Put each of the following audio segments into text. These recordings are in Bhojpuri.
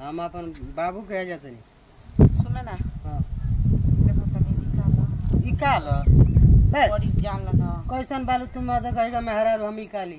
हम अपन बाबू के जातनी सुन ना हाँ देखो तनी निकाल ई काल बे बड़ी जान ना कैसन बालू तुम मदद कहेगा मेहरा हम ई काली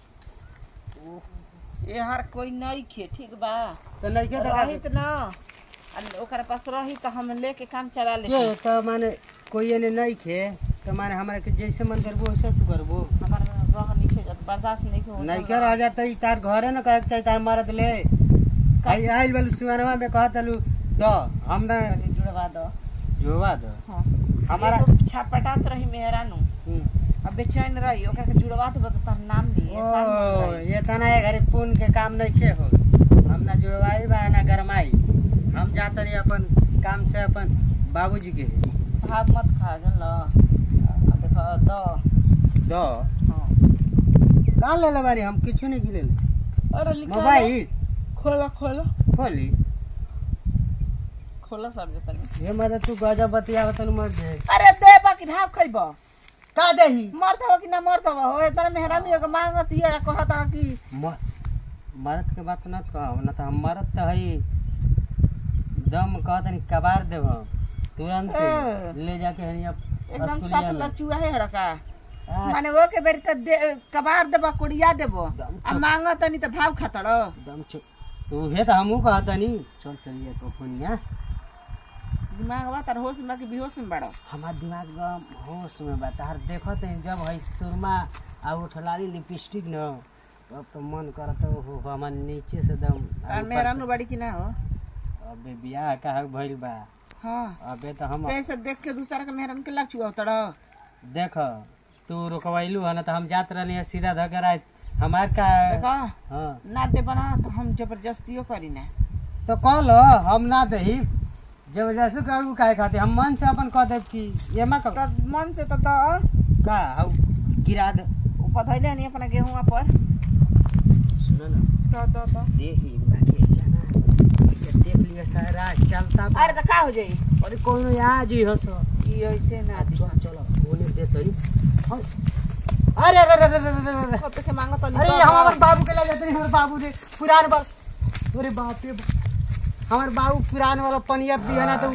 यार कोई नहीं खे ठीक बा तो नहीं के रही देखा त ना आ ओकरा पास रही त हम लेके काम चला ले ये तो माने कोई एने नहीं खे तो माने हमरा के जैसे मन करबो वैसे तू करबो हमार रह नहीं खे जात बर्दाश्त नहीं हो नहीं के रह जाता ई तार घरे न कहे के चाहिए तार मरद ले आई आइल बालू सुवनवा में कहत लू दो हम ना जुड़वा दो जोवा दो हां हमारा हमारा छापटात रही मेहरानू हम्म। अब बेचैन रही ओकरा के जुड़वा दो त तार नाम लिए ओ ये तना है घरे पुन के काम नहीं खे हो हम ना जोवाई बा ना गरमाई हम जाते रही अपन काम से अपन बाबूजी के भाव मत खा जन ल आ देखो दो दो हां का ले ले बारी हम किछु नहीं गिले अरे लिखा मोबाइल खोला खोला खोली खोला सब जतनी ये मदद तू गजब बतिया तन मर दे अरे दे बाकी भाव खइब का देही मरत हो कि ना मरत हो हो इतना मेहरानी हो के मांगत ये कहत हो कि म- मरद के बात न कहो न तो हम मरद तो हई दम कहत नहीं कबार देव तुरंत ए। ले जाके हनी अब एकदम अस्कुलिया सब में। लचुआ है हड़का आ, माने वो के बेरी त दे कबार देबा कुड़िया देबो दम आ चुप। मांगत नहीं त भाव खातड़ दम चुप तू हे तो हमू कहत नहीं चल चलिए तो फोनिया दिमाग बा तार होश में कि बेहोश में बड़ो हमार दिमाग एकदम होश में बा तार देखत है जब है सुरमा आ उठलाली लिपस्टिक न तब तो मन करत हो हमार नीचे से दम तार मेहरानू बड़ी कि ना हो अबे बियाह का भइल बा हाँ अबे तो हम कैसे देख के दूसरा के मेहरान के लचुआ उतड़ देख तू रुकवैलू है ना तो हम जात रहनी है सीधा धकर आए हमार का देखो हाँ ना दे बना तो हम जबरदस्तियो करी ना तो कह लो हम ना दही जबरदस्ती करू काहे खाते हम मन से अपन कह देब कि ये मा त मन से तो द का हौ गिरा दे ऊपर धैले नहीं अपना गेहुआ पर सुनो ना तो तो तो देखी बाकी जाना ये देख लिया सारा चलता बा। अरे तो का हो जाई अरे कोनो आज ही हस ई ऐसे ना दी चल चलो ओने दे तरी हाँ। अरे अरे अरे अरे अरे अरे कब के मांगो तो अरे हम हमारे बाबू के ले जाते हैं हमारे बाबू ने पुरान बाल अरे बाप रे बाप। हमारे बाबू पुरान वाला पनिया पिया ना तो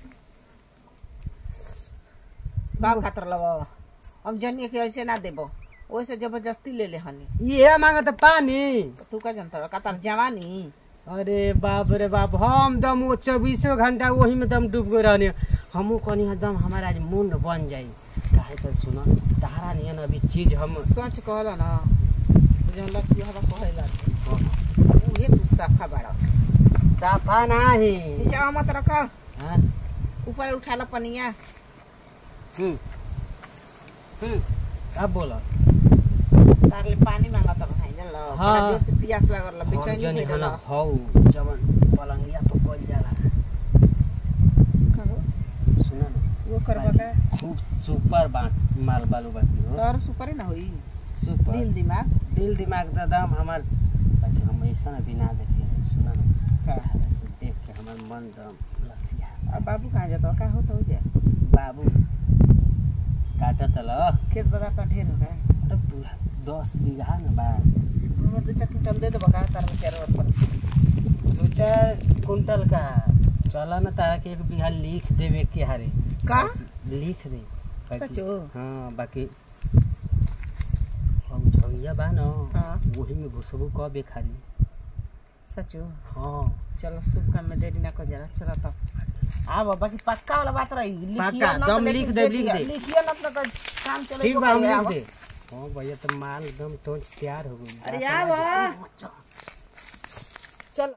बाप खातर लबो हम जनिए के ऐसे ना देबो ओइसे जबरदस्ती ले ले हनी ये मांगा तो पानी तो तू का जनता कतार जवानी अरे बाप रे बाप हम दम वो चौबीसों घंटा वही में दम डूब गए रहने हमू कहनी दम हमारा आज मुंड बन जाई काहे तो सुनो तारा नियन अभी चीज हम सोच कहला ना जौन लड़की हवा कहला उहे तू सफा बड़ा साफा नाही नीचे मत रख हाँ? ऊपर उठाला पनिया हम्म हम्म अब बोला तारले पानी मांगत रहाई जन ल हाँ। बड़ा जोर से प्यास लागल हम बेचैनी जनी भइल हना हौ जवन पलंगिया पर कल जाला कहो सुन न वो करबा का खूब सुपर बात माल बालू बाकी हो तोर सुपर ना होई सुपर दिल दिमाग दिल दिमाग का दाम हमार ताकि हम ऐसा ना बिना देखे सुन न का से देख के हमार मन दम लसिया अब बाबू कहाँ जाता का होता हो जा बाबू काटत ल खेत बाजार तो ढेर होगा अरे पूरा दस बीघा न बा वो दो चार कुंटल दे दो बका तार में चार पर दो चार कुंटल का चला न तारा के एक बीघा लिख देवे के हारे का लिख दे बाकी- सचो हाँ बाकी हम झंगिया बा न हाँ वही में घुसबू कबे खाली सचो हाँ चलो शुभ काम में देरी ना कर जरा चलो तब आ बाबा की पक्का वाला बात रही लिखियो पक्का, ना तो दम लेकिन लिख दे, लिख दिया। दे। लिखियो ना तो कर काम चले ठीक बा हम लिख दे हाँ भैया तो माल एकदम टोंच तैयार हो गई अरे आ बा